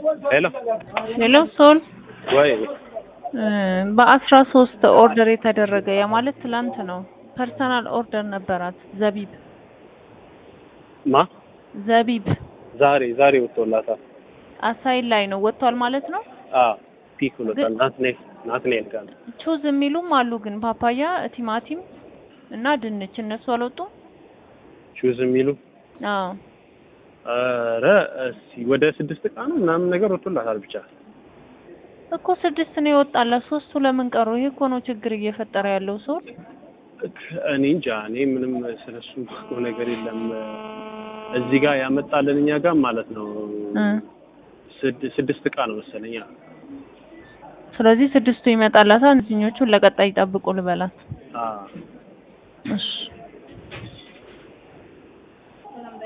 ሄሎ ሄሎ ሶል ወይ በአስራ ሶስት ኦርደር የተደረገ ያ ማለት ትላንት ነው። ፐርሰናል ኦርደር ነበራት ዘቢብ ማ ዘቢብ ዛሬ ዛሬ ወጥቶላታል። አሳይን ላይ ነው ወጥቷል ማለት ነው። አ ፒክ ብሎታል። ናትኔል ናትኔል ጋር ነው። ቹዝ የሚሉም አሉ ግን ፓፓያ፣ ቲማቲም እና ድንች እነሱ አልወጡም። ሹዝ የሚሉ አዎ ኧረ እስኪ ወደ ስድስት እቃ ነው ምናምን ነገር ወጥቶላታል ብቻ እኮ ስድስት ነው የወጣላት። ሶስቱ ለምን ቀሩ? ይሄ እኮ ነው ችግር እየፈጠረ ያለው ሰው። እኔ እንጃ እኔ ምንም ስለሱ እኮ ነገር የለም። እዚህ ጋር ያመጣልን እኛ ጋር ማለት ነው ስድ- ስድስት እቃ ነው መሰለኝ። አዎ። ስለዚህ ስድስቱ ይመጣላታል። እዚህኞቹን ለቀጣይ ይጠብቁ ልበላት። አዎ እሺ